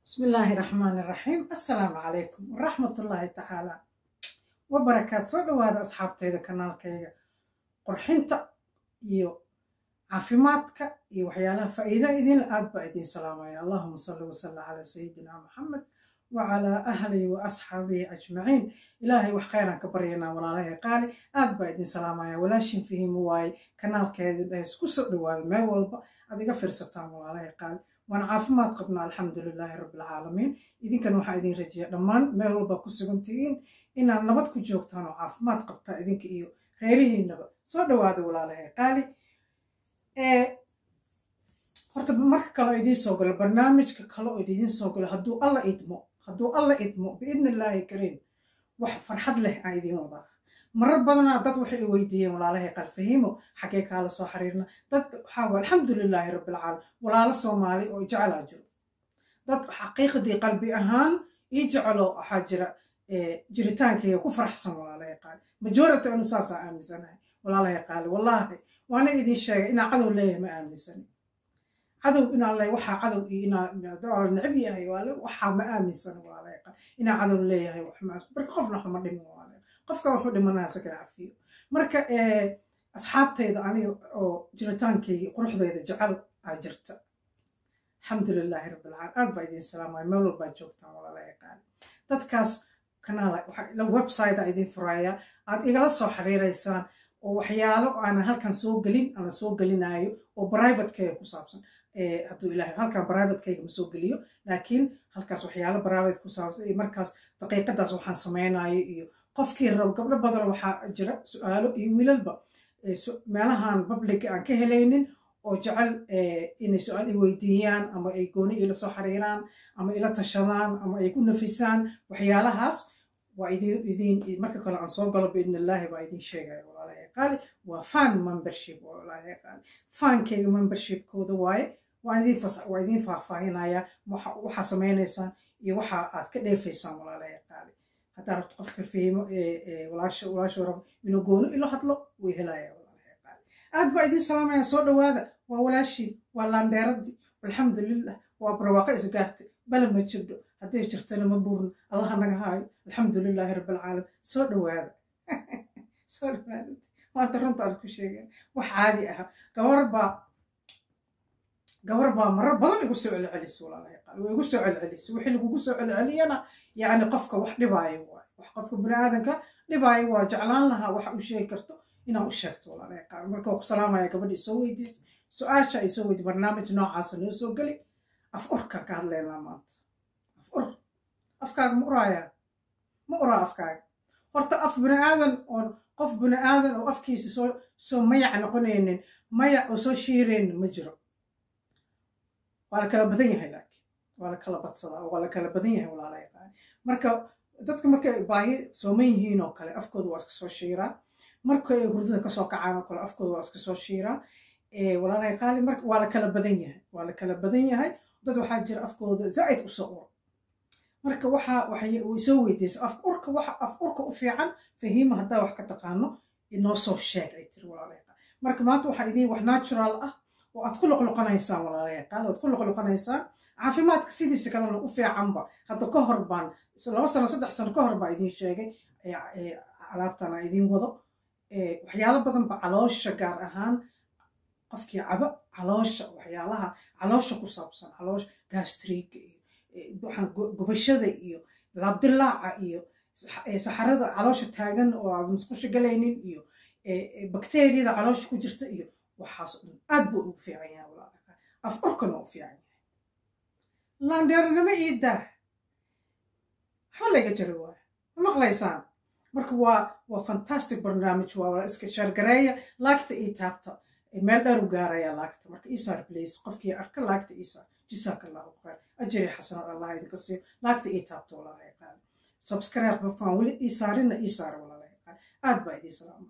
بسم الله الرحمن الرحيم السلام عليكم ورحمة الله تعالى وبركات soo dhawaada asxaabtayda kanaalkayga qurxinta iyo caafimaadka iyo waxyaalaha faa'iida idin aad baa idin salaamaya allahuma salli wasalla calaa sayidina maxamed wacalaa ahlihi wa asxaabihi ajmaciin ilaahay wax khayraan ka baryanaa walaalahay qaali aad baa idin salaamaya walaashin fahimu waaye kanaalkeeda dhahes ku soo dhawaada meel walba aad iga fiirsataan walaalahay qaali waan caafimaad qabnaa alxamdu lilaahi rabbilcaalamiin idinkan waxaa idin rajiya dhammaan meel walba ku sugan tihiin inaad nabad ku joogtaan oo caafimaad qabtaa idinka iyo reerihiinaba soo dhawaada walaalahay qaali horta marka kale oo idiin soo galo barnaamijka kale oo idiin soo galo hadduu alla idmo hadduu alla idmo biidni illaahi kariim wax farxad leh aan idiin wadaa marar badanaa dad waxay i weydiiyeen walaalahay qalfahiimo xaggee kaala soo xiriirna dad waxaa waa alxamdulilaahi rabbilcaalamiin walaalo soomaali oo jecelaa jiro dad xaqiiqdii qalbi ahaan ii jecelo waxaa jira jiritaankayga ku faraxsan walaalahay qaali majority anu saasaa aaminsanahay walaalahay qaali wallaahi waana idin sheegay inaa cadow leeyahay ma aaminsani cadow inaa le waxaa cadow iyo inaa necab yahay waale waxaa ma aaminsani walaalahay qaali inaa cadow leeyahay marka qofna waxma dhimin walaalahay qofka wuxuu dhimanaya sakala cafiyo marka asxaabtayda aniga oo jiritaankayga quruxdayda jecel aa jirta alxamdulilaahi rabbilcaalamiin aad baa idin salaamaya meel walbaa joogtaan walaalahay qaali dadkaas kanaala website a idin furaya aad igala soo xiriiraysaan oo waxyaalo aanan halkan soo gelin ama soo gelinayo oo privatekeyga ku saabsan hadduu ilahay halkan privatekeyga ma soo geliyo laakiin halkaas waxyaalo private ku saabsan iyo markaas daqiiqadaas waxaan samaynayo iyo qofkii rabo gabdho badan waxaa jira su-aalo iyo wiilalba meelahan publica aan ka helaynin oo jecel inay su-aal i weydiiyaan ama ay gooni ila soo xiriiraan ama ila tashadaan ama ay ku nafisaan waxyaalahaas waa idin idin marka kale aan soo galo biidn illaahi baa idin sheegaya walaalahay qaali waa fan membership walaalahay qaali fankeyga membershipkooda waaye waa idin fas waa idin faahfaahinaya waxaa samaynaysaan iyo waxa aad ka dheefaysaan walaalahay qaali haddaa rabto qofka fahimo walaasha walaasha rabo inuu goono ilo hadlo way helaya walaalahay qaali aad baa idin salaamaya soo dhawaada waa walaashii waa laandheeradii alxamdulilah waa barwaaqo isgaartay bala ma jirdho hadday jirtana ma buurno allaha naga haayo alxamdulilaahi rabbilcaalamiin soo dhawaada soo dhawaada maanta runta aad ku sheegeen wax caadi aha gabar baa gabar baa marar badan igu soo celcelisay walaalahay qaal way igu soo celcelisay wixii lagugu soo celceliyana yacni qofka wax dhibaayo waayo wax qofka bini aadanka dhibaayo waa jeclaan lahaa waxa u sheegi karto inaa u sheegto walaalahay qaal marka waa ku salaamaya gabadhii soo weydiisay su-aasha ay soo weydi barnaamij noocaasa noo soo geli af urka ka hadlaynaa maanta af ur afkaaga ma uraayaa ma uraa afkaaga horta af bini aadan oon qof bini aadan oo afkiisa soo soo mayac noqonaynin mayac oo soo shiiraynin ma jiro waa la kala badan yahay laakiin waa la kala badsadaa waa la kala badan yahay walaalahay qaali marka dadka markay baahi sooman yihiin oo kale afkooda waa iska soo shiiraa markay hurdada kasoo kacaan oo kale afkooda waa iska soo shiiraa walaalahay qaali marka waa la kala badan yahay waa la kala badan yahay dad waxaa jira afkooda zaa'id u soo uro marka waxa waxay soo weydiisay af urka waxa af urka u fiican fahiima haddaa wax ka taqaano inoo soo sheeg ay tiri walaalahay qaali marka maanta waxaa idiin wax natural ah oo aad ku loqloqonaysaan walaalahay qaali aad ku loqloqonaysaan caafimaadka sidiisa kalena u fiicanba hadda ka hor baan laba sano saddex sano ka hor baa idiin sheegay alaabtan aan idiin wado waxyaalo badan ba caloosha gaar ahaan qofkii cabo caloosha waxyaalaha caloosha ku saabsan caloosha gastriga iyo waxaan gubashada iyo laabdilaaca iyo saxarada caloosha taagan oo aad musqusha galaynin iyo bakteeriyada caloosha ku jirta iyo waxaas dhan aad buu ugu fiican yahay walaalaka af urkana u fiican yahay laandheernimo ii daa waxba layga jari waaya ma maqlaysaan marka waa waa fantastic barnaamij waa iska shaargareeya laagta ii taabta meel dheer u gaaraya laagta marka isaar blace qofkii arka laagta isaar jisaaka allahu khayr ajri xasanad allah idinka siiyo laagta ii taabto walaalahay qaali subscribe bafaan weli isaarina isaara walaalahay qaali aad baa idiin salaamaya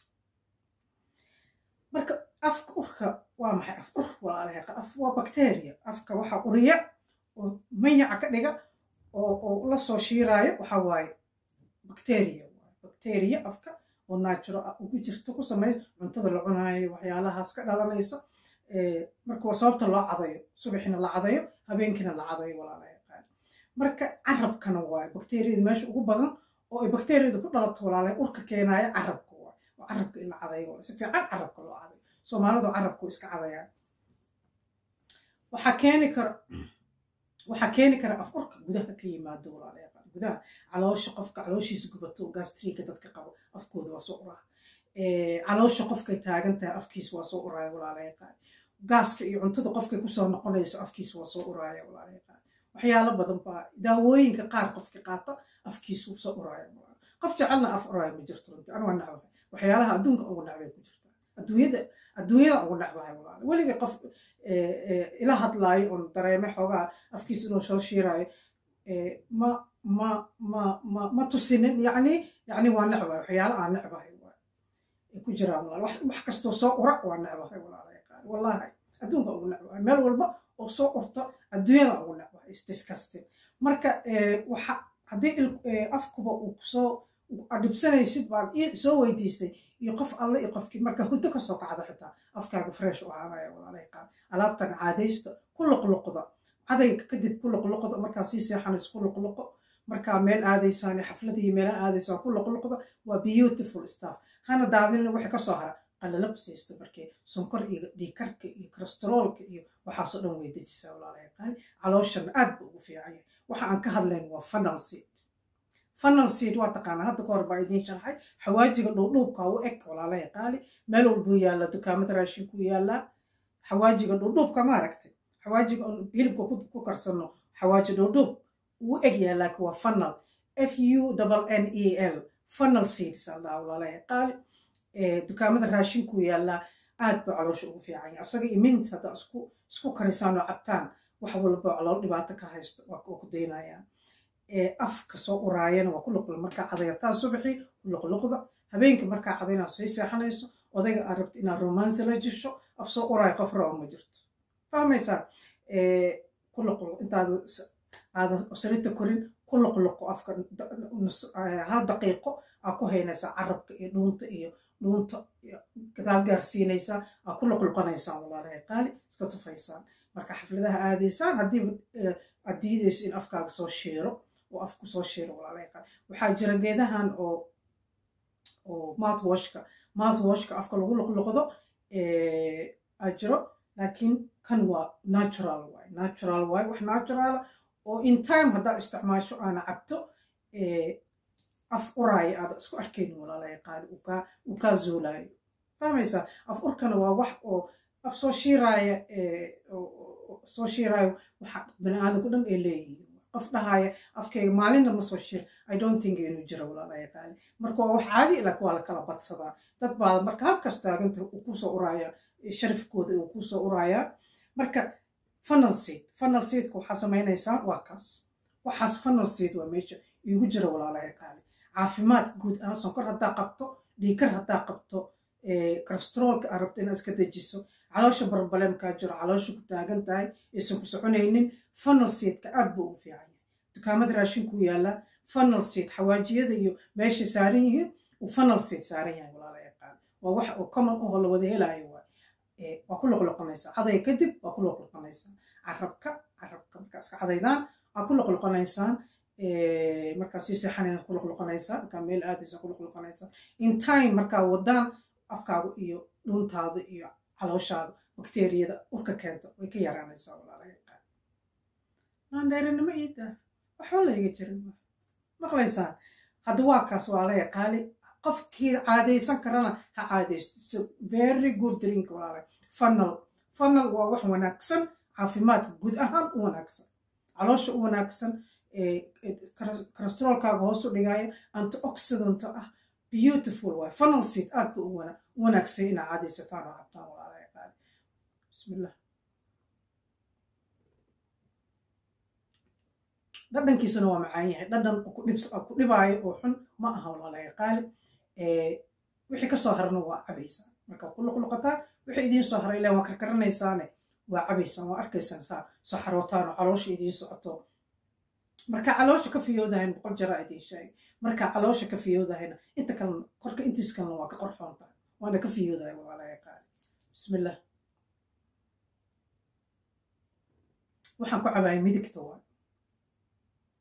marka afka urka waa maxay af ur walaalahay qaali af waa bacteria afka waxaa uriya oo mayaca ka dhiga oo oo la soo shiiraayo waxaa waaye bacteria bacteria afka oo natural ugu jirta ku sameeya cuntada la cunaayo waxyaalahaas ka dhalanaysa marka waa sababta loo cadayo subaxina la cadayo habeenkiina la cadayo walaalahay qaali marka carabkana waayo bakteeriyada meesha ugu badan oo ay bakteeriyada ku dhalato walaalay urka keenaaya carabka waay oo carabka in la cadayo si fiican carabka loo cadayo soomaalidu carabku iska cadayaan waxaa keeni kara waxaa keeni kara af urka gudaha ka yimaado walaalayaal gudaha caloosha qofka calooshiisa gubato gastriga dadka qabo afkooda waa soo uraa caloosha qofkay taagan tahay afkiisa waa soo uraaya walaalayaal gaaska iyo cuntada qofkay kusoo noqonayso afkiisa waa soo uraaya walaalayaal waxyaalo badan baa daawooyinka qaar qofka qaata afkiisu soo uraaya qof jecelna af uraaya ma jirto runti an waa nacbahay waxyaalaha adduunka ugu nacbay ku jirta adduunyada adduunyada ugu nacbahay walaala weliga qof ila hadlaayo oon dareeme xoogaa afkiisa inuu soo shiiraayo ma ma ma ma ma tusinin yacni yacni waa necbahay waxyaala aan necbahay waay ku jiraan walaal wax kastoo soo ura waa necbahay walaala yaqaan wallahi adduunka ugu necbahay meel walba oo soo urta adduunyada ugu necbahay is disgusting marka waxa haddii afkuba uu kusoo adhibsanaysid baan soo weydiistay iyo qof alle iyo qofkii marka huddo kasoo kacda xitaa afkaaga fresh u ahaanaya walaala yaqaan alaabtan caadaysta ku luqluqda cadayga kadib ku luqluqda markaa sii seexanayso ku luqluqo markaa meel aadaysaan xafladii meela aadaysaan ku luqluqda waa beautiful stuff hana daadinina wixii kasoo hara qalalab siisto markii sonkor iyo dhiikarka iyo kolesteroolka iyo waxaasoo dhan way dejisaa walaala yaqaan calooshana aad ba ugu fiican yahay waxa aan ka hadlayn waa funnel seed funnel seed waa taqaanaa hadda ka hor baa idiin sharxay xawaajiga dhuudhuubka u eg walaala yaqaani meel walbuu yaallaa dukaamada raashinku yaallaa xawaajiga dhuudhuubka ma aragtay xawaajiga on hilibka ku karsano xawaaji dhuudhuub uu eg yahay laakiin waa funnel f u n e l funnel seeds aldaa walaala yaqaani dukaamada raashinku yaallaa aad ba caloosha ugu fiican yahay asaga iyo mint hadda isku isku karisaan oo cabtaan wax walba calool dhibaato ka haysto waa ku daynayaan afka soo uraayana waa ku luqla markaa cadayataan subaxii ku luqluqda habeenkii markaa cadayna sii seexanayso odayga aad rabta inaad romansi la jisho af soo uraayo qof raba ma jirto fahmaysaa ku luqluq intaada aadan salita korin ku luqluqo afka hal daqiiqo aa ku haynaysaa carabka iyo dhuunta iyo dhuunta gadaal gaarsiinaysaa aa ku luqluqanaysaan walaalahay qaali iska tufaysaan marka xafladaha aadaysaan haddii aad diidayso in afkaaga soo shiiro oo afku soo shiiro walaalahay qaali waxaa jira geedahan oo oo mouthwashka mouthwashka afka lagu luqluqdo aa jiro laakiin kan waa natural waay natural waay wax natural oo in time haddaa isticmaasho aana cabto af uraaya aada isku arkaynin walaalahay qaali uu kaa zuulaayo fahmaysaa af urkana waa wax oo af soo shiiraaya soo shiiraayo waxa bani aadamku dhan ay leeyihiin qof dhahaya afkayga maalinna ma soo shiir i don't think inuu jiro walaalahay qaali marka waa wax caadi laakiin waa la kala badsadaa dad baa marka halkas taaganta uu kusoo uraaya sharafkooda uu kusoo uraayaa marka funnel seed funnel seedka waxaa samaynaysaa waa kaas waxaas funnel seed waa meesha iigu jira walaalahay qaali caafimaad guud ahaan sonkor haddaa qabto dhiikar haddaa qabto kolesteroolka aad rabto inaad iska dejiso caloosha barbalemkaa jiro caloosha ku taagan tahay aysan ku soconaynin funnel seedka aad buu ugu fiican yahay dukaamada raashinku yaallaa funnel seed xawaajiyada iyo meeshay saaran yihiin uu funnel seed saaran yahay walaalahay qaali waa wax oo common oo la wada helaayo waay waa ku loqloqonaysaa cadaya kadib waa ku loqloqonaysaa carabka carabka markaa iska cadaydaan waa ku loqloqonaysaan markaa sii seexanayna ku loqloqonaysaa markaa meel aadaysa ku loqloqonaysaa in time markaa wadaan afkaaga iyo dhuntaada iyo calooshaada bakteeriyada urka keento way ka yaraanaysaa walaalaha qaali naandheerinimo iida waxba layga jirin maqlaysaan hadda waa kaas walaalaha qaali qofkii caadaysan karana ha caadaysto very good drink walaalahay funnel funnel waa wax wanaagsan caafimaadka guud ahaan u wanaagsan caloosha u wanaagsan kolesteroolkaaga hoos u dhigaya antioxidant ah beautiful waay funnel seed aad ba u wanaagsan inaa caadaysataan oo cabtaan walaalahay qaali bismillah dhadhankiisuna waa macaan yahay dhadhan ku dhibaayo oo xun ma aha walaalahay qaali wixii kasoo harana waa cabaysaan marka ku luqluqataan wixii idiin soo haray ilan waa karkaranaysaane waa cabaysaan waa arkaysaan saa soo xarootaan oo caloosha idiin socoto marka caloosha ka fiyoodahayn boqol jaraa idiin sheegay marka caloosha ka fiyoodahayna inta kalena korka intiis kalena waa ka qorxoon tahay waana ka fiyoodahay walaalahay qaali bismillah waxaan ku cabaayay midigta waay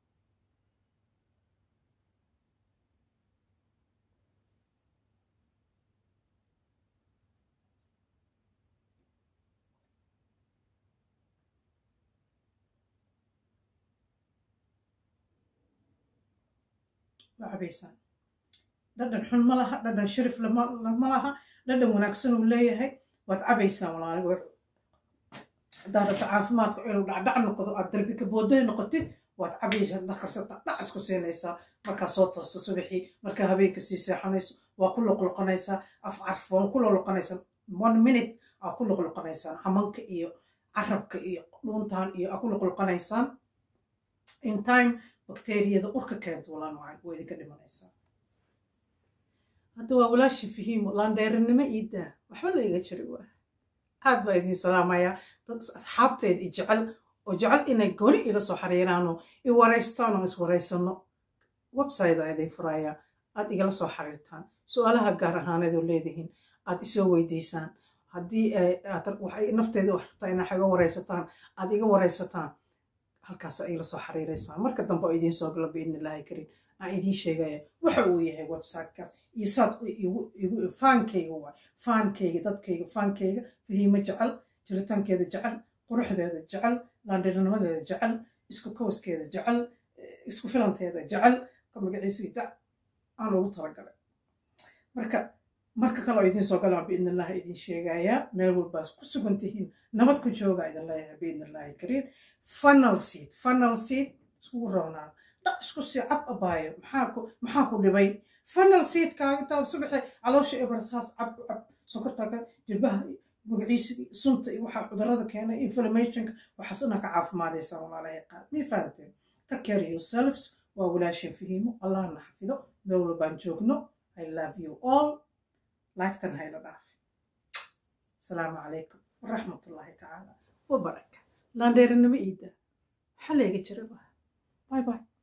waa cabaysaan dhadhan xun ma laha dhadhan sharif ma laha dhadhan wanaagsan uu leeyahay waad cabaysaan walaali haddaad rabto caafimaadku inuu dhacdhac noqdo aad darbika boodoy noqotid waad cabaysa dakarsata dhac isku siinaysaa markaa soo toosta subaxii markaa habeenka sii seexanayso waa ku loqloqonaysaa af carfoon ku loqloqonaysaa one minute aa ku loqloqonaysaan xamanka iyo carabka iyo dhuuntaan iyo aa ku loqloqonaysaan in time bakteriyada urka keento walaan wacan waa idinka dhimanaysaa hadda waa walaashi fahiimo laandheerinimo iidaa waxba la iga jiri waa aad baa idiin salaamayaa dad asxaabteeda i jecel oo jecel inay goli ila soo xariiraanoo i waraystaan oo iswaraysano website aa idin furayaa aad igala soo xariirtaan su-aalaha gaar ahaaneedoo leedihiin aad isoo weydiisaan haddii waxay nafteeda wax rabtaa inaa iga waraysataan aad iga waraysataan halkaas igala soo xariiraysaan marka dambe oo idiin soo galo biidnillaahi kariim aan idiin sheegaya waxa uu yahay websitekaas iyo saad faankayga waay faankayga dadkayga faankayga fahiimo jecel jiritaankeeda jecel quruxdeeda jecel laandhirinimadeeda jecel isku kawaskeeda jecel isku filanteeda jecel ka magaciisa aan ugu talagalay marka marka kaleo idiin soo galaan biidnillahi idiin sheegayaa meel walbaas ku sugan tihiin nabad ku jooga idin leeyahay biidnillahi kariim funnel seed funnel seed iskugu roonaan dhac isku sii cab abaayo maxaa ku dhibay funnel seedkaaga taa subaxee caloosha ebarsaas cab cab sokortaaga jilbaha magaciisa sunta iyo waxaa cudurada keena inflammationka waxaas inaa ka caafimaadaysaa walaalahay qaad mii fahanteen take care yourselves waa walaashin fahiimo allahna xafido meel walbaan joogno i love you all laagtan hayla dhaafi asalaamu calaykum waraxmatullaahi tacaala wabaraka laandheerinimo iida waxaa leega jira bye bye